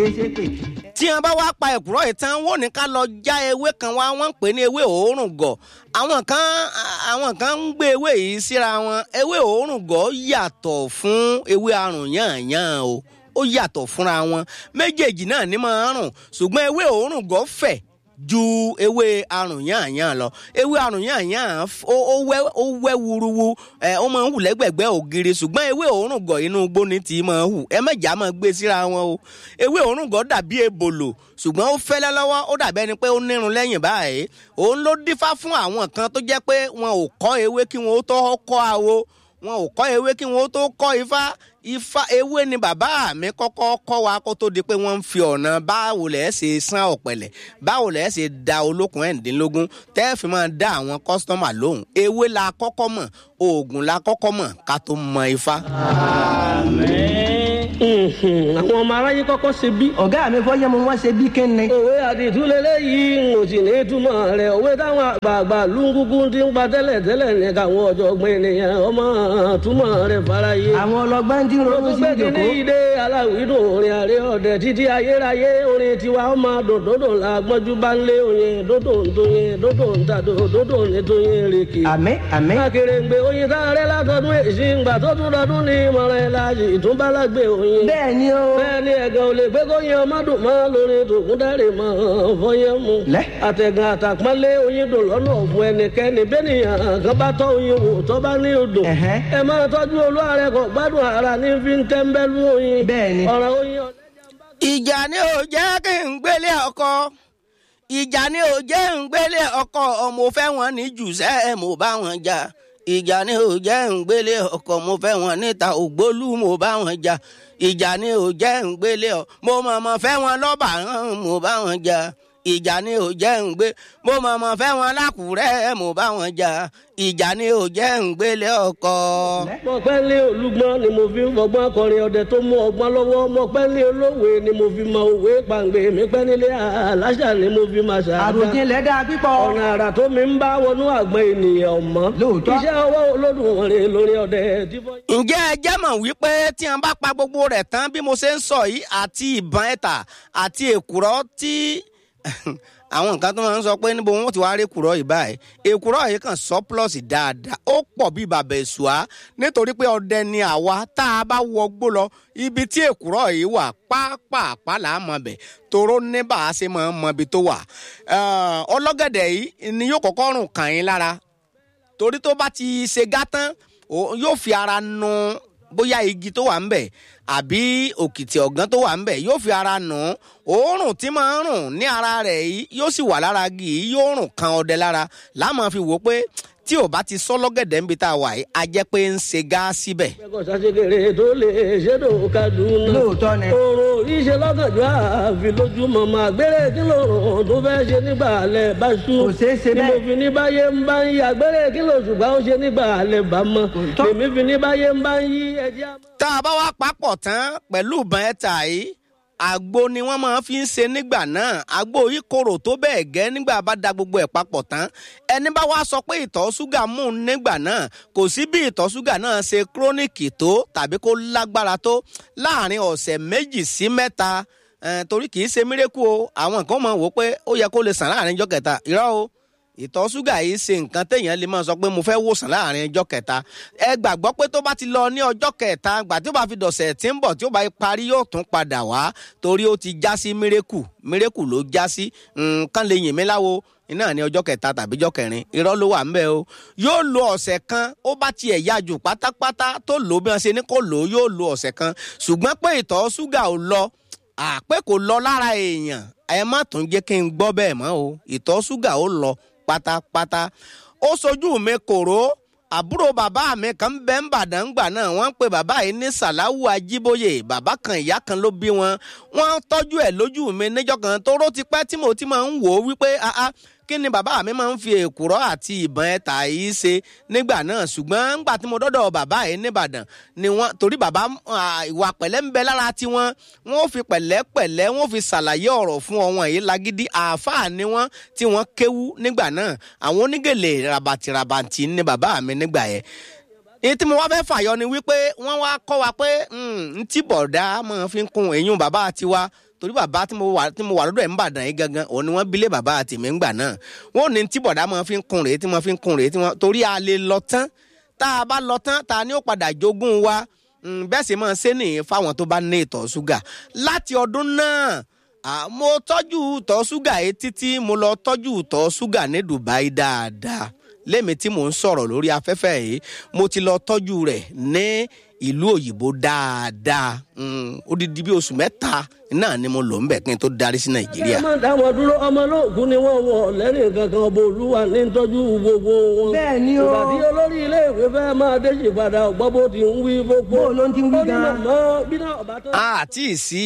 tí wọn bá wá pa ẹ̀kúrọ́ yìí tán wọ́n ní ká lọ já ewé kan wá wọ́n ń pè ní ewé òórùn gọ̀ àwọn kan àwọn kan ń gbé ewé yìí síra wọn ewé òórùn gọ̀ yàtọ̀ fún ewé arùn yànyàn o ó yàtọ̀ fúnra wọn méjèèjì náà ní máa ń rùn ṣùgbọ́n ewé òórùn gọ̀ fẹ̀ ju ewé arùn yànyàn lọ ewé arùn yànyàn ó wẹ́ ó wẹ́ wuruwu ẹ ó máa ń hù lẹ́gbẹ̀gbẹ́ ògiri ṣùgbọ́n ewé òórùn gọ̀ inú igbó ni tí máa hù ẹ mẹ́jà máa gbé síra wọn o ewé òórùn gọ̀ dàbí ebòlò ṣùgbọ́n ó fẹ́lẹ́ lọ́wọ́ ó dàbí ẹni pé ó nírun lẹ́yìn báyìí òun ló dífá fún àwọn kan tó jẹ́ pé wọn ò kọ́ ewé kí wọn ó tó kọ́ àwo wọn ò kọ́ ewé kí wọn ó tó kọ́ ifá ifá ewé ni bàbá mi kọ́kọ́ kọ́ wa kó tó di pé wọ́n ń fi ọ̀nà báwo lẹ̀ ṣe sán ọ̀pẹ̀lẹ̀ báwo lẹ̀ ṣe da olókùn ẹ̀ǹdínlógún tẹ́ fi máa dá àwọn kọ́sítọ́mà lóhùn ewé la kọ́kọ́ mọ̀ oògùn la kọ́kọ́ mọ̀ ká tó mọ ifá. àwọn ọmọ aráyé kọ́kọ́ ṣe bí. ọ̀gá mi fọ́ yẹ́mu wọ́n ṣe bí kíni. òwe àdìtúlélẹ́ yìí ń ò sì ní túmọ̀ rẹ̀ òwe táwọn àgbààgbà lúngúkú ti ń pa tẹ́lẹ̀ tẹ́lẹ̀ ní káwọn ọ̀jọ̀gbọ́n ènìyàn ọmọ túmọ̀ rẹ̀ faraye. àwọn ọlọgbọ́n tí ń ronú sí gbé kíní ìjòkó. ìdè aláwìdùn orin àrẹ ọ̀dẹ títí ayérayé orin tiwa ọmọ dòdòdò la gbọ́njú bá ń lé oyin dòdò ń tóyin dòdò ń tàdò dòdò ní tóyin rèké. àmín àmín. akèrèǹgbè oyin tá a rẹ látọdún èsì ńgbà tó tún dọdún ní ìmọ̀ràn ẹ̀ láàyè ìtúbálágbé oyin. bẹ́ẹ̀ ni o. bẹ́ẹ̀ ni ẹ̀gàn ò lè gbé kóyin ọmọ dùn mọ́ lórí tòkún dárè mọ́ fọyín mu. Lẹ́. àtẹ̀gàn àtàpọ́nlé oyin dùn lọ́nà ọ̀fun ẹnikẹ́ni bẹ́nìyàn kan bá tọ́ oyin wò tọ́ bá ní odò. Ẹ̀hẹ́. ẹ máa tọ́jú olúwarẹ̀ kọ̀ gbádùn ara ní fi ń tẹ́ńbẹ́lú oyin. Bẹ́ẹ̀ ni. ọ̀rọ̀ oyin ọ̀lẹ́jà bá ìjà ni ò jẹ́ kí n gbélé ọkọ ìjà ni ò jẹ́ n gbélé ọkọ mo fẹ́ wọn ní jùsẹ́ mo bá wọn jà ìjà ni ò jẹ́ n gbélé ọkọ mo fẹ́ wọn níta ògbólú mo bá wọn jà ìjà ni ò jẹ́ n gbélé ọ mo mọ̀mọ́ fẹ́ wọn lọ́bà hàn mo bá wọn jà ìjà ni ò jẹ́ n gbé mo mọ̀mọ́ fẹ́ wọn lákùrẹ́ mo bá wọn jà ìjà ni ò jẹ́ n gbélé ọkọ. mọ̀pẹ́lẹ́ olúgbọ́n ni mo fi ń fọgbọ́n akọrin ọdẹ tó mú ọgbọ́n lọ́wọ́ mọ̀pẹ́lẹ́ olówe ni mo fi mọ òwe pàǹgbé mi pẹ́ nílé aláṣà ni mo fi máa ṣàdá. àròjinlẹ̀ dáa pípọ̀. ọ̀nà àrà tó mi ń bá wọnú àgbọn ènìyàn ọ̀mọ́. Lóòótọ́. iṣẹ́ ọwọ́ olódùmarè lórí ọdẹ tí fọ́. ǹjẹ́ ẹ jẹ́ mọ̀ wípé tí wọ́n bá pa gbogbo rẹ̀ tán bí mo ṣe ń sọ yìí àti ìbọn ẹ̀tà àti èkùrọ́ tí àwọn nǹkan tó máa ń sọ pé níbo wọn ti wá rí èkùrọ́ yìí báyìí èkùrọ́ yìí kàn surplus dáadáa ó pọ̀ bí bàbá èṣùá nítorí pé ọdẹ ni àwa tá a bá wọgbó lọ ibi tí èkùrọ́ yìí wà pápápá là á mọ bẹ̀ toró ní bá a ṣe máa ń mọ ibi tó wà Eh, ọlọ́gẹ̀dẹ̀ yìí ni yóò kọ́kọ́ rùn kàn yín lára torí tó bá ti ṣe gátán ó- yóò fi ara nu bóyá igi tó wà ń bẹ̀ àbí òkìtì ọ̀gán tó wà ń bẹ̀ yóò fi ara nù ún òórùn tí máa ń rùn ní ara rẹ̀ yìí yóò sì wà lára igi yìí yóò rùn kan ọdẹ lára láàmú fi wò ó pé tí ò bá ti sọ lọ́gẹ̀dẹ̀ níbi tá a wà yìí a jẹ́ pé ń ṣe gá síbẹ̀. ẹ̀kọ́ sàṣekèrè tó lè ṣètò kaduna. Lóòótọ́ ni. oorun oríṣi lọ́gànjọ́ àfi lójúmọ́ máa gbére kí lóòrùn tó fẹ́ ṣe nígbà alẹ́ bá ṣú. Kò ṣeé ṣe ni mo bẹ́ẹ̀. fi ní báyé ń bá ń yí àgbére kí lóṣùgbà ó ṣe nígbà alẹ́ bá mọ́. tọ́. èmi fi ní báyé ń bá ń yí ẹjẹ́ àmọ́. tá a bá wá papọ̀ tán pẹ̀lú ìbọn ẹ̀ta yìí àgbo ni wọ́n máa fi ń ṣe nígbà náà àgbo yìí korò tó bẹ́ẹ̀ gẹ́ nígbà bá da gbogbo ẹ̀ papọ̀ tán ẹni bá wá sọ pé ìtọ̀ ṣúgà mú un nígbà náà kò sí bí ìtọ̀ ṣúgà náà ṣe kúrónìkì tó tàbí kó lágbára tó láàrin ọ̀sẹ̀ méjì sí mẹ́ta eh, torí kì í ṣe mírèkù o àwọn kan máa wò ó pé ó yẹ kó lè sàn láàrin ọjọ́ kẹta irọ́ o ìtọ̀ ṣúgà yìí ṣe nǹkan téèyàn lè máa sọ pé mo fẹ́ wòsàn láàrin ọjọ́ kẹta ẹ gbàgbọ́ pé tó bá ti lọ ní ọjọ́ kẹta gbà tí ó bá fi dọ̀sẹ̀ tí ń bọ̀ tí ó bá parí yóò tún padà wá torí ó ti já sí mírèkù mírèkù ló já sí nǹkan lè yìn mí láwo iná ní ọjọ́ kẹta tàbí ọjọ́ kẹrin irọ́ ló wà ń bẹ̀ o yóò lo ọ̀sẹ̀ kan ó bá tiẹ̀ yá jù pátápátá tó lò ó bí wọ́n ṣe ní kó lò ó yóò lo ọ̀sẹ̀ kan ṣùgbọ́n pé ìtọ̀ ṣúgà ò lọ àpé kò lọ lára èèyàn ẹ má tún jẹ́ kí n gbọ́ bẹ́ẹ̀ mọ́ o ìtọ̀ ṣúgà ó lọ pátápátá ó sojú mi kòró àbúrò bàbá mi kan bẹ́ ń bàdàn gbà náà wọ́n ń pe bàbá yìí ní sàláwù ajíbóyè bàbá kan ìyá kan ló bí wọn wọ́n tọ́jú ẹ̀ lójú mi níjọ́ kan tóró ti pẹ́ tí mo ti máa ń wò ó wípé ah ah kí ni bàbá mi máa ń fi èkùrọ́ àti ìbọn ẹ̀ta yìí ṣe nígbà náà ṣùgbọ́n ńgbà tí mo dọ́dọ̀ bàbá yìí nìbàdàn ni wọ́n torí bàbá ah, ìwà pẹ̀lẹ́ ń bẹ lára tiwọn wọ́n ó fi pẹ̀lẹ́pẹ̀lẹ́ wọ́n ó fi ṣàlàyé ọ̀rọ̀ fún ọwọn yìí lágídí àáfàá ni wọ́n tí wọ́n kéwú nígbà náà àwọn onígèlè rabatirabantì ni bàbá mi nígbà yẹn èyí tí mo wá fẹ́ fàyọ ni wípé wọ́n wá kọ́ wa pé n tí bọ̀dá máa fi ń kun èyún bàbá tiwa torí bàbá tí mo wà tí mo wà lọ́dọ̀ ẹ̀ ń bàdàn yìí gangan òun ni wọ́n bilé bàbá àtìmí ń gbà náà wọ́n ní tí bọ̀dá máa fi ń kun rèé tí wọ́n fi ń kun rèé tí wọ́n torí a lè lọ tán tá a bá lọ tán ta ni ó padà jogún wa Mm, bẹ́ẹ̀ sì máa ṣe nìyẹn fáwọn tó bá ní ìtọ̀ ṣúgà láti ọdún náà ah, mo tọ́jú ìtọ̀ ṣúgà yìí títí mo lọ tọ́jú ìtọ̀ ṣúgà ní Dubai dáadáa lémi tí mò ń sọ̀rọ̀ lórí afẹ́fẹ́ yìí mo ti lọ tọ́jú rẹ̀ ní ìlú òyìnbó dáadáa Mm, odidi bí oṣù mẹ́ta náà ni mo lò ń bẹ̀ kí n tó darí sí Nàìjíríà. ẹ má dá wọn dúró ọmọ olóògùn ni wọn wọ lẹ́rìn kankan ọba olúwa ní tọ́jú gbogbo wọn. Bẹ́ẹ̀ ni o. ìgbà tí olórí iléèwé fẹ́ máa déjì padà ọ̀gbọ́n bó ti ń wí gbogbo. Bó ló ń ti ń wí ó ní gan-an? màmá bí náà ọba tó. àti sí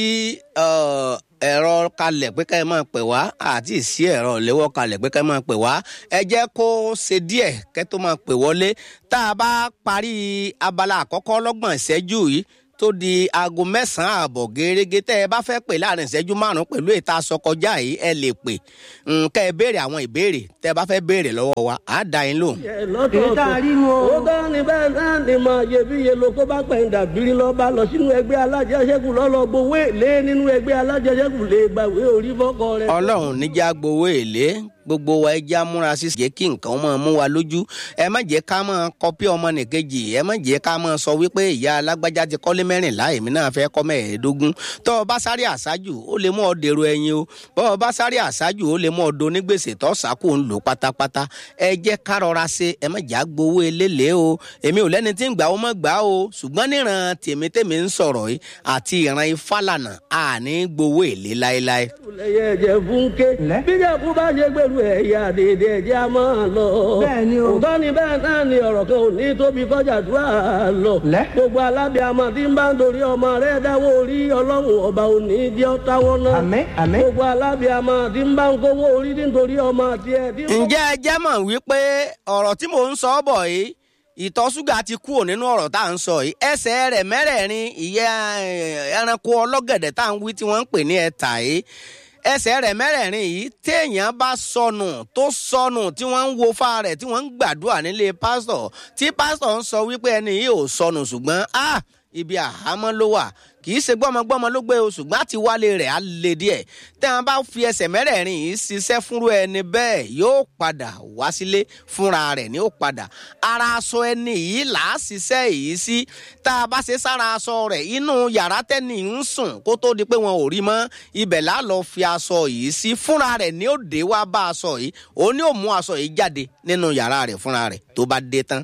ẹ̀rọ kalẹ̀ pé ká ẹ máa pè wá àti sí ẹ̀rọ ìléwọ́ kalẹ̀ pé ká ẹ máa pè wá ẹ jẹ́ kó ṣe díẹ̀ kẹ́ tó máa pè wọlé tá a bá parí abala àkọ́kọ́ lọ́gbọ̀n ìṣẹ́jú yìí tó di aago mẹ́sàn-án ààbọ̀ gẹ́gẹ́ tẹ́ ẹ bá fẹ́ pè láàrin ìṣẹ́jú márùn-ún pẹ̀lú ètò aṣọkọjá yìí ẹ lè pè Mm, kẹ́ ẹ béèrè àwọn ìbéèrè tẹ́ ẹ bá fẹ́ béèrè lọ́wọ́ wa àá dá yín lóhùn. ẹ lọ́tọ̀ọ̀tọ̀. Èyí tá a rí nu o. ó dá ní bẹ́ẹ̀ náà ni máa yẹ bí iye lóko bá pẹ̀yìn dàbírí lọ bá lọ sínú ẹgbẹ́ alájẹsẹ́kù lọ́lọ́ gbowó èlé nínú ẹgbẹ́ alájẹsẹ́kù lè gbàwé orí fọ́kọ rẹ̀. ọlọ́run níjà gbowó èlé gbogbo wa ẹja múra sí jẹ́ kí nǹkan máa mú wa lójú ẹ má jẹ́ ká máa kọpí ọmọ nìkejì ẹ má jẹ́ ká máa sọ wípé ìyá alágbájá ti kọ́lé mẹ́rìnlá èmi náà fẹ́ kọ́ mẹ́ẹ̀ẹ́dógún tó o bá sáré àṣájù ó lè mú ọ dèrò ẹ̀yìn o bó o bá sáré àṣájù ó lè mú ọ do onígbèsè tó sàkó ń lò pátápátá ẹ jẹ́ ká rọra ṣe ẹ má jà gbowó eléle o èmi ò lẹ́ni tí ń gbà ó mọ́ gbà o ṣùgbọ́n níran tèmi tèmi ń sọ̀rọ̀ yìí àti ìran ifálànà àní gbowó èlé láéláé. lẹyẹ ẹ̀jẹ̀ fúnké Lẹ́. bíjẹ̀kú bá ṣe gbèrú ẹ̀yà dèdè ẹ̀jẹ̀ a máa lọ. Bẹ́ẹ̀ ni o. òótọ́ ni bẹ́ẹ̀ náà ni ọ̀rọ̀ kan ò ní tóbi kọjá dúrà lọ. Lẹ́. gbogbo alábìàmọ̀ tí ń bá ń dorí ọmọ rẹ̀ dáwọ́ orí ọlọ́run ọba ò ní jẹ́ ọ́ táwọn náà. Àmín, àmín. gbogbo alábìàmọ̀ tí ń bá ń kówó orí nítorí ọmọ tiẹ̀ tí ń bá- ǹjẹ́ ẹ jẹ́ mọ̀ wípé ọ̀rọ̀ tí mò ń sọ bọ̀ yìí ìtọ̀ ṣúgà ti kúrò nínú ọ̀rọ̀ tá à ń sọ yìí ẹsẹ̀ rẹ̀ mẹ́rẹ̀ẹ̀rin ìyẹ́ eh, ẹranko ọlọ́gẹ̀dẹ̀ tá à ń wí tí wọ́n ń pè ní ẹ̀tà yìí ẹsẹ̀ rẹ̀ mẹ́rẹ̀ẹ̀rin yìí téèyàn bá sọnù tó sọnù tí wọ́n ń wo fa rẹ̀ tí wọ́n ń gbàdúrà nílé pásítọ̀ tí pásítọ̀ ń sọ wípé ẹni yìí ò sọnù ṣùgbọ́n ah ibi àhámọ́ ló wà kì í ṣe gbọ́mọgbọ́mọ ló gbé o ṣùgbọ́n àti wálé rẹ̀ á le díẹ̀ tí wọ́n bá fi ẹsẹ̀ mẹ́rẹ̀ẹ̀rin yìí ṣiṣẹ́ fúnrú ẹni bẹ́ẹ̀ yóò padà wá sílé fúnra rẹ̀ ni ó padà ara aṣọ ẹni yìí là á ṣiṣẹ́ yìí sí tá a bá ṣe sára aṣọ rẹ̀ inú yàrá tẹ́ni ń sùn kó tó di pé wọn ò rí mọ́ ibẹ̀ là á lọ fi aṣọ yìí sí fúnra rẹ̀ ni ó dé wá bá aṣọ yìí òun ni ó mú aṣọ yìí jáde nínú yàrá rẹ̀ fúnra rẹ̀ tó bá dé tán.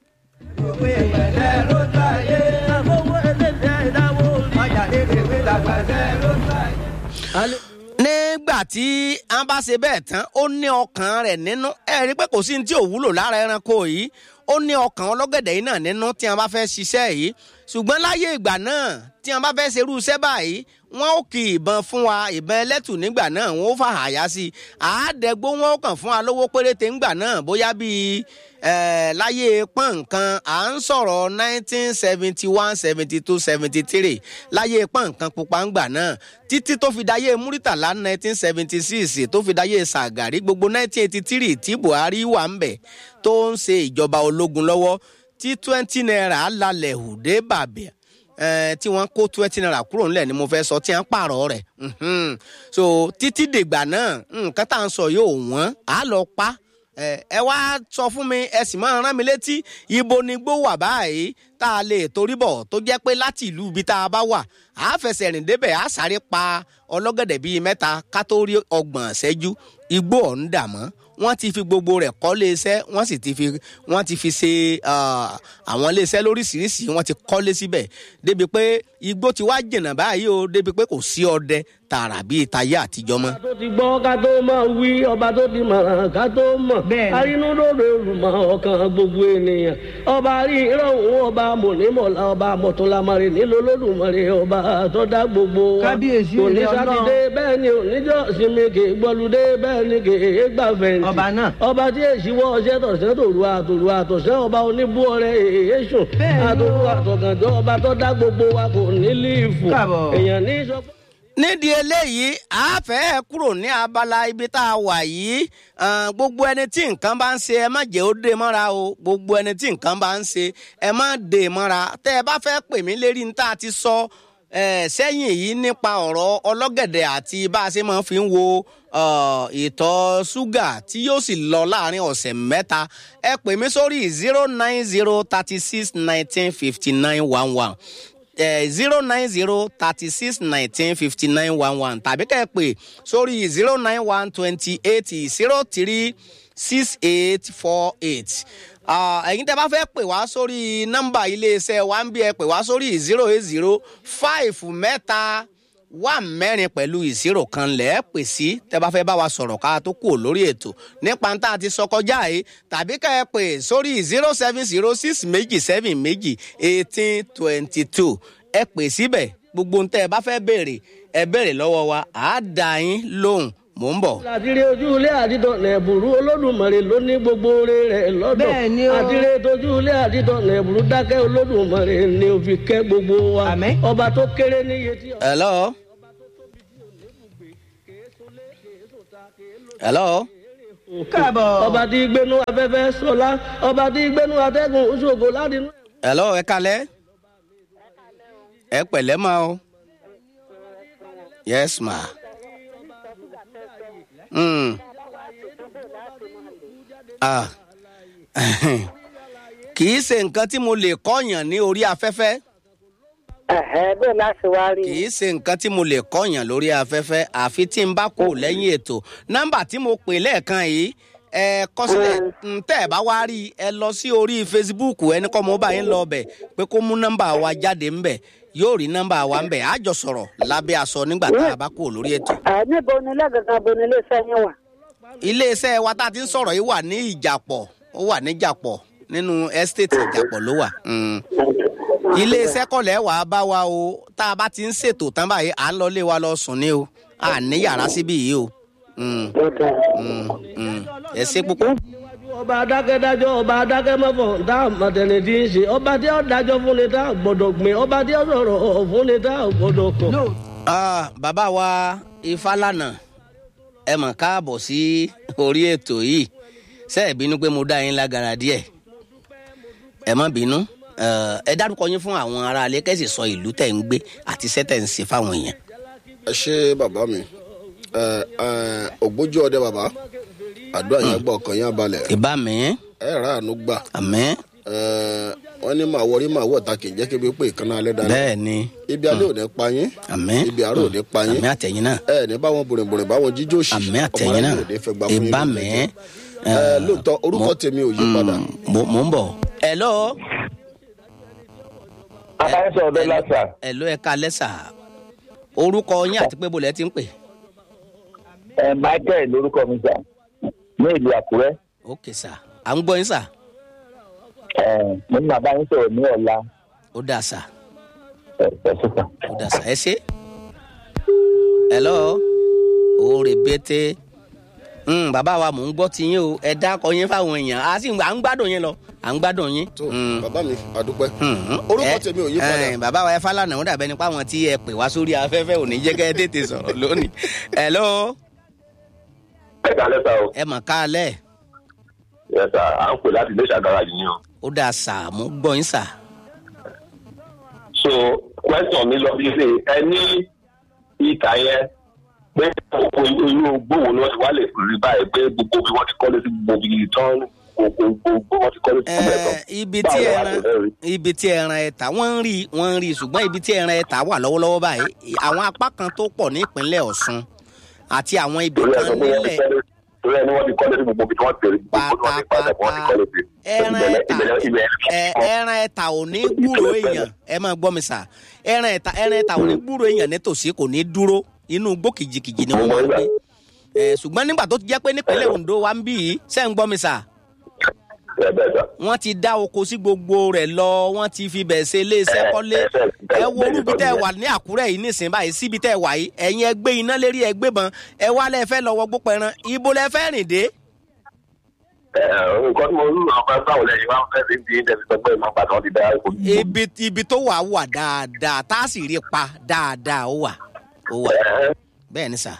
Alẹ́- nígbà tí a bá ṣe bẹ́ẹ̀ tán ó ní ọkàn rẹ̀ nínú ẹ rí i pé kò sí ní tí ò wúlò lára ẹranko yìí ó ní ọkàn ọlọ́gẹ̀dẹ̀ yìí náà nínú tí a bá fẹ́ ṣiṣẹ́ yìí ṣùgbọ́n láyé ìgbà náà tí a bá fẹ́ ṣerú iṣẹ́ báyìí wọ́n ó kì ìbọn fún wa ìbọn ẹlẹ́tù nígbà náà wọ́n ó fà àyà sí i àádẹ́gbó wọn ó kàn fún wa lówó péréte ńgbà náà bóyá bíi eh, láyé pọ́n nǹkan à ń sọ̀rọ̀ nineteen seventy one seventy two seventy three láyé pọ́n nǹkan pupa ńgbà náà títí tó fi dáyé múrítàlá nineteen seventy six tó fi dáyé sàgàrí gbogbo nineteen eighty three tí buhari wà ń bẹ̀ tó ń ṣe ìjọba ológun lọ́wọ́ tí twenty naira lálẹ́ hùdé bàbẹ̀ eh, tí wọ́n kó twenty naira kúrò ńlẹ̀ ni mo fẹ́ sọ tí wọ́n pààrọ̀ rẹ̀ Mhm. so títí dìgbà náà nǹkan tá à ń sọ yóò wọ́n á lọ pa ẹ ẹ wá sọ fún mi ẹ sì máa rán mi létí ibo ni gbó wà báyìí tá a lè torí bọ̀ tó jẹ́ pé láti ìlú ibi tá a bá wà á fẹsẹ̀ rìn débẹ̀ á sáré pa ọlọ́gẹ̀dẹ̀ bíi mẹ́ta ká tó rí ọgbọ̀n ṣẹ́jú igbó ọ̀hún dà mọ́ wọ́n ti fi gbogbo rẹ̀ kọ́ léeṣẹ́ wọ́n sì ti fi wọ́n ti fi ṣe ah, àwọn léeṣẹ́ lóríṣiríṣi wọ́n ti kọ́lé síbẹ̀ débi pé igbó ti wá jìnnà báyìí o débi pé kò sí ọdẹ tààrà bíi tayé àtijọ́ mọ́. ọba tó ti gbọ́ ká tó máa wí ọba tó ti mọ̀ràn ká tó mọ̀ Bẹ́ẹ̀ni. arínúdòdò olùmọ̀ ọkàn gbogbo ènìyàn ọba rí ìrọ̀rùn ọba mọ̀nímọ̀lá ọba mọ̀tòlámọ̀rẹ́ nílò lódùmarè ọba tó dá gbogbo wa Kábíyèsí kò ní ilé Ọlọ́run. sátidé bẹ́ẹ̀ ni oníjọ́ sinmi kì í gbọ́ludé bẹ́ẹ̀ ni kì í gbà fẹ̀yìntì Ọba náà. ọba tí èsì wọ ọṣẹ tọ̀sẹ̀ tòru àtòru àtọ̀sẹ̀ ọba oníbú ọrẹ èésùn Bẹ́ẹ̀ni o. àtòru àtọ̀gànjọ́ ọba tó dá gbogbo wa kò ní líìfù Káàbọ̀. èèyàn ní sọ pé. nídìí eléyìí a fẹ́ kúrò ní abala ibi tá a wà yìí ah, gbogbo ẹni tí nǹkan bá ń ṣe ẹ má jẹ́ ó dé mọ́ra o gbogbo ẹni tí nǹkan bá ń ṣe ẹ má dé mọ́ra tẹ́ ẹ bá fẹ́ pè mí lérí ní tá a ti sọ eh, sẹ́yìn yìí nípa ọ̀rọ̀ ọlọ́gẹ̀dẹ̀ àti bá a ṣe máa fi ń wo uh, ìtọ̀ ṣúgà tí yóò sì lọ láàrin ọ̀sẹ̀ mẹ́ta ẹ pè mí sórí zero nine zero thirty six nineteen fifty nine one one zero nine zero thirty six nineteen fifty nine one one tàbí kẹ́ ẹ pè sórí zero nine one twenty eight zero three six eight four eight ẹ̀yin tẹ́ bá fẹ́ pè wá sórí nọ́mbà iléeṣẹ́ wa ń bí ẹ pè wá sórí zero eight zero five mẹ́ta wà mẹ́rin pẹ̀lú ìṣirò kan lẹ́ pè sí tẹ́ bá fẹ́ bá wa sọ̀rọ̀ ká tó kù lórí ètò nípa tá a ti sọ kọjá yìí tàbí ká ẹ pè sórí zero seven zero six méjì seven méjì eighteen twenty two ẹ pè síbẹ̀ gbogbo ntẹ́ ẹ bá fẹ́ béèrè ẹ béèrè lọ́wọ́ wa àá dá yín lóhùn mò ń bọ̀. àdìrẹ ojú ilé àdìdọ̀nà ẹ̀bùrú olódùmarè ló ní gbogbo oore rẹ̀ lọ́dọ̀ Bẹ́ẹ̀ ni o. àdìrẹ tójú ilé àdìdọ̀nà ẹ̀bùrú dákẹ́ olódùmarè ni ó fi kẹ́ gbogbo wa Àmín. ọba tó kéré níye tí. hello. hello. káàbọ̀. ọba tí gbénú afẹ́fẹ́ sọlá ọba tí gbénú atẹ́gùn ṣògo ládìní. hello ẹ kalẹ́ ẹ pẹ̀lẹ́ ma o yes ma. Mm. Ah. kì í ṣe nǹkan tí mo lè kọ́yàn ní orí afẹ́fẹ́ Ẹ̀hẹ́ bẹ́ẹ̀ láti wá rí kì í ṣe nǹkan tí mo lè kọ́yàn lórí afẹ́fẹ́ àfi tí n bá kó lẹ́yìn ètò nọ́mbà tí mo pè lẹ́ẹ̀kan yìí ẹ kọ sílẹ̀ n tẹ́ ẹ bá wá rí i ẹ lọ sí orí facebook ẹni kọ́ mo bá yín lọ bẹ̀ pé kó mú nọ́mbà wa jáde ńbẹ̀ yóò rí nọ́mbà wa ńbẹ̀ á jọ sọ̀rọ̀ lábẹ́ aṣọ nígbà tá a bá kó lórí ètò. ẹ̀ níbo ni lẹ́gàgàn bo ni iléeṣẹ́ yín wà. iléeṣẹ́ wa tá a ti ń sọ̀rọ̀ yìí wà ní ìjàpọ̀ ó wà ní ìjàpọ̀ nínú ẹ́stéètì ìjàpọ̀ ló wà. Mm. iléeṣẹ́ kọ̀lẹ́ wà á bá wa o tá a bá ti ń ṣètò tán báyìí à ń lọ lé wa lọ sùn ní o à ní yàrá síbí yìí o. Mm, mm, mm. ẹ ṣe púpọ̀. ọba adákẹ́dájọ́ ọba adákẹ́mọ́fọ̀ tá a mọ̀tẹ́ni tí ń ṣe ọba tí ó dájọ́ fún ni tá a gbọ́dọ̀ gbìn ọba tí ó sọ̀rọ̀ fún ni tá a gbọ́dọ̀ kọ̀. no Ah, bàbá wa ifálànà ẹ mọ̀ káàbọ̀ sí orí ètò yìí ṣé ẹ bínú pé mo dá yín lágara díẹ̀ ẹ má bínú Eh, ẹ dárúkọ yín fún àwọn aráalé kẹ́sì sọ ìlú tẹ̀ ń gbé àti iṣẹ́ tẹ̀ ń ṣe fáwọn èèyàn. ẹ ṣe bàbá mi ẹ ẹ ògbójú ọdẹ bàbá àdúrà yẹn gbọ́ ọkàn yẹn balẹ̀ ìbá mi ẹ rà àánú gbà àmì ẹ wọn ní màá wọrí màá wọ̀ ta kì í jẹ́ kébi pé ìkànnì alẹ́ dáná bẹ́ẹ̀ ni ibi alẹ́ ò ní pa yín àmì ibi àárọ̀ ò ní pa yín àmì àtẹ̀yìn náà ẹ ní báwọn bòrìnbòrìn báwọn jíjó òsì àmì àtẹ̀yìn náà ò ní fẹ́ gbà fún yín ìbá lójú mi. ẹjọ́. ẹ lóòótọ́ orúkọ tèmi ò yí padà mo mo ń bọ̀. hello aláìsàn ọdẹ lásà hello ẹ kalẹ́ sà orúkọ yín àti pé bolẹ̀ ti ń pè. ẹ michael lórúkọ mi sà ní ìlú àkúrẹ́ ok sà à ń gbọ́ yín sà ẹ mo ní bàbá yín sọ̀rọ̀ ní ọ̀la ó dà sà. ẹ ẹ sọsà. ó dà sá ẹ ṣe. hello oore bété mm, bàbá wa mò ń gbọ́ ti yín o ẹ dákọ yín fáwọn èèyàn a sì ń à ń gbádùn yín lọ à ń gbádùn yín. tó Mm, bàbá mi àdúpẹ́ mm, orúkọ ẹ- tèmi ò yí padà ẹ, bàbá wa ẹ fálànà ó dàbẹ́ nípa àwọn tí ẹ pè wá sórí afẹ́fẹ́ ò ní jẹ́ kẹ́ ẹ tètè sọ̀rọ̀ lónìí. hello ẹ kálẹ́ sá o ẹ mọ̀ káalẹ́ ẹ sà à ń pè láti iléeṣẹ́ gáràjì ni o. ó dà sà mo gbọ́ yín sà. so question mi lọ bí ṣe ẹ ní ìka yẹn pé gbogbo irú gbòòwò ni wọ́n ti wá lè rí báyìí pé gbogbo bí wọ́n ti kọ́lé sí gbogbo ibi tán gbogbo gbogbo wọ́n ti kọ́lé sí gbogbo ẹ̀ tán. Ẹ, ibi tí Báwo la ẹran ṣe fẹ́ rí? ibi tí ẹran ẹ̀ta wọ́n ń rí wọ́n ń rí ṣùgbọ́n ibi tí ẹran ẹ̀ta wà lọ́wọ́lọ́wọ́ báyìí àwọn apá kan tó pọ̀ ní ìpínlẹ̀ Ọ̀ṣun àti àwọn ibì torí ẹ kan sọ pé wọ́n ti nílẹ̀ kọ́lé torí ẹ ní wọ́n ti kọ́lé sí gbogbo ibi tí wọ́n ti rí gbogbo tí wọ́n ti padà wọ́n ti kọ́lé sí. ẹran Ìbẹ̀lẹ̀- ẹ̀ta ìbẹ̀lẹ̀- ìbẹ̀lẹ̀- ẹ- ẹran ẹ̀ta ò ní gbúrò èèyàn ẹ máa gbọ́ mi sà ẹran ẹ̀ta ẹran ẹ̀ta ò ní gbúrò èèyàn nítòsí kò ní dúró inú igbó kìjikìji ni wọ́n máa ń gbé Ẹ, ṣùgbọ́n nígbà tó ti jẹ́ pé nípínlẹ̀ Ondo wa ń bí yìí ṣé ń gbọ́ mi sà ẹ bẹ́ẹ̀ sà. wọ́n ti dá oko sí gbogbo rẹ̀ lọ wọ́n ti fi bẹ̀ ṣe iléeṣẹ́ kọ́lé ẹ wo orúbi tẹ́ ẹ wà ní Àkúrẹ́ yìí nísìnyí báyìí síbi tẹ́ ẹ wà yìí ẹ̀yin ẹ gbé iná lérí ẹ gbé bọn ẹ wá lẹ́ fẹ́ lọ wọ gbó pẹran ibo lẹ fẹ́ rìn dé. Ẹ, nǹkan tí mo rí àwọn fẹ́ báwo lẹ́yìn wá fẹ́ fi ń di ìdẹ́sí sọ pé ìmọ̀ bàtà wọn ti dá ipò yìí. ibi ibi tó wà wà dáadáa tá a sì rí pa dáadáa ó wà ó wà Ẹ, bẹ́ẹ̀ ni sà.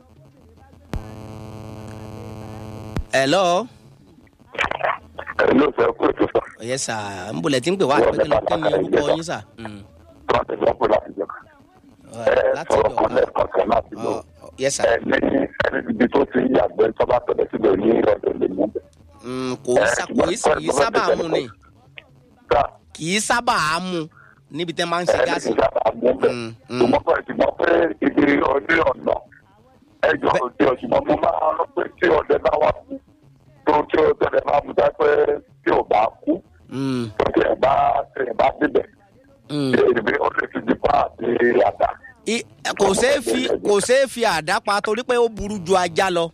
hello ẹ ló fẹ́ kó ètò sọ. ọ̀yẹ́ sà ń bolẹ̀ tí ń pè wá àti pé kí ló- kí ni orúkọ yín sà. Mm. Wọ́n ti sọ pé láti jọ. ẹ sọ̀rọ̀ kan lẹ́ẹ̀kan kan láti lò Ọ- ọ- yes sir. ẹ ní ẹni ibi tó ti ń yàgbẹ́ tó bá tọ̀lẹ̀ síbẹ̀ ní ọ̀dọ̀ lè mú bẹ̀. Mm, kò í sá- kò í sì- kì í sábà mu ni ká kì í sábà mu níbi tẹ́ máa ń ṣe ẹni gáàsì. tí sábà mú bẹ̀. Mm, mm. ṣùgbọ́n pẹ̀lú ti mọ̀ pé ibi ọdẹ ọ̀nà ẹjọ́ òde ọ̀ṣùgbọ́n mo máa ń rọ pé tí ọdẹ bá wà kú tó tí ọdẹ bá mú dá pé tí ò bá kú Mm, tó tí ẹ bá tí ẹ bá débẹ̀ mm. ìbí ọdẹ ti di pa àti àdá. I- kò ṣeé fi kò ṣeé fi àdá pa torí pé ó burú ju ajá lọ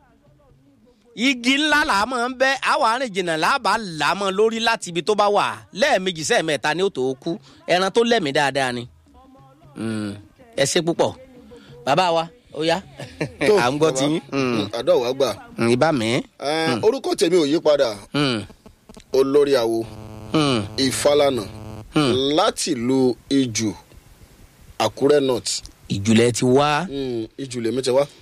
igi ńlá là á máa ń bẹ àwọn àárín jìnnà láàbà là á mọ lórí láti ibi tó bá wà lẹ́ẹ̀mejì sẹ́ẹ̀mẹ́ta ni ó tó kú ẹran tó lẹ́mìí dáadáa ni Mm, ẹ ṣe púpọ̀ bàbá wa ó yá à ń gbọ́ tí yín Mm, àdó wa gbà mm, ibà mi. Eh, orúkọ tèmi ò yí padà Mm, olórí awo mm, ìfàlànà mm. láti ìlú ìjù àkúrẹ́ north ìjùlẹ̀ ti wá Mm, ìjù lèmi ti wá